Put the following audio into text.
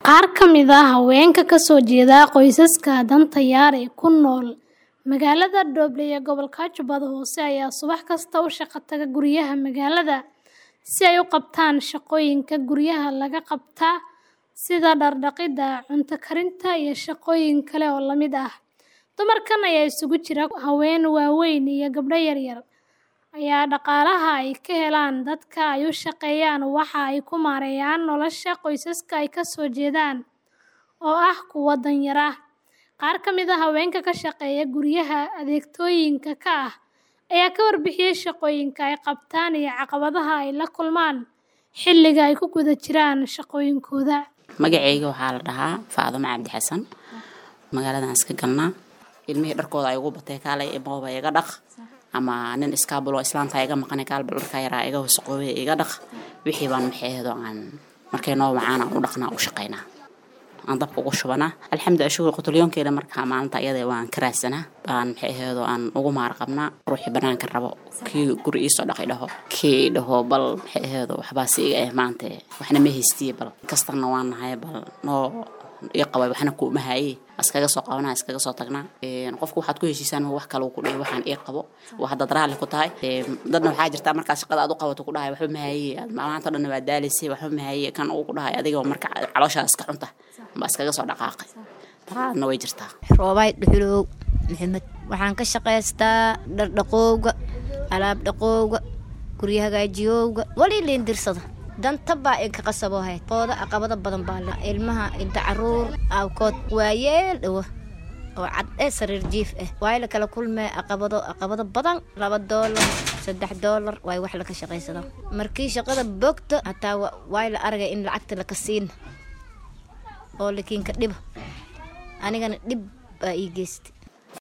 Qaar ka mid ah haweenka ka soo jeeda qoysaska danta yar ee ku nool magaalada Doble ee gobolka Jubbada Hoose ayaa subax kasta u shaqo taga guryaha magaalada si ay u qabtaan shaqooyinka guryaha laga qabta sida dhar dhaqida, cunto karinta, iyo shaqooyin kale oo la mid ah. Dumarkan ayaa isugu jira haween waaweyn iyo gabdho yaryar, ayaa dhaqaalaha ay ka helaan dadka ay u shaqeeyaan waxa ay ku maareeyaan nolosha qoysaska ay ka soo jeedaan oo ah kuwo danyar ah. Qaar ka mid ah haweenka ka shaqeeya guryaha adeegtooyinka ka ah ayaa ka warbixiyay shaqooyinka ay qabtaan iyo caqabadaha ay la kulmaan xilliga ay ku guda jiraan shaqooyinkooda. magacayga waxaa la dhahaa faadumo cabdi xasan magaaladan iska galnaa ilmihii dharkooda ay ugu batay kaalay imooba iga dhaq ama nin iskaabulo islaanta iga maqanay kaalba dharka yaraa iga wasaqoobay iga dhaq wixii baan maxeedo aan markay noo wacaan aan u dhaqnaa u shaqaynaa aan dabka ugu shubanaa alxamdulilah shukur qutulyoonkeeda markaa maalinta iyada waan ka raadsanaa baan maxay aheedo aan ugu maar qabnaa ruuxii banaanka rabo kii guri iisoo dhaqi dhaho kii dhaho bal maxay aheedo waxbaa si iga eh maanta waxna ma haystiye bal kastarna waan nahay bal noo ii qabay waxna kuuma haye iskaga soo qabanaa iskaga soo tagnaa qofku waxaad ku heshiisaan wax kale uu ku dhihi waxaan ii qabo waa haddaad raalli ku tahay dadna waxaa jirtaa markaa shaqada aad u qabato ku dhahay waxba ma haye aad maanta dhan waa daalisay waxba ma haye kan uu ku dhahay adiga marka calooshaa iska cunta baa iskaga soo dhaqaaqay taraadna way jirtaa roobaay dhuxulow maxamed waxaan ka shaqaystaa dhardhaqowga alaab dhaqowga guryo hagaajiyowga wali liindirsada danta baa inka qasabo hayd qooda aqabada badan baa le ilmaha inta caruur awkood waayeel dhawo oo cad ee sariir jiif ah waay la kala kulmee aqabado aqabado badan laba doolar saddex doolar waay wax laka shaqaysada markii shaqada bogto hataa waay la aragay in lacagta laka siina oo lakiinka dhiba anigana dhib baa ii geystay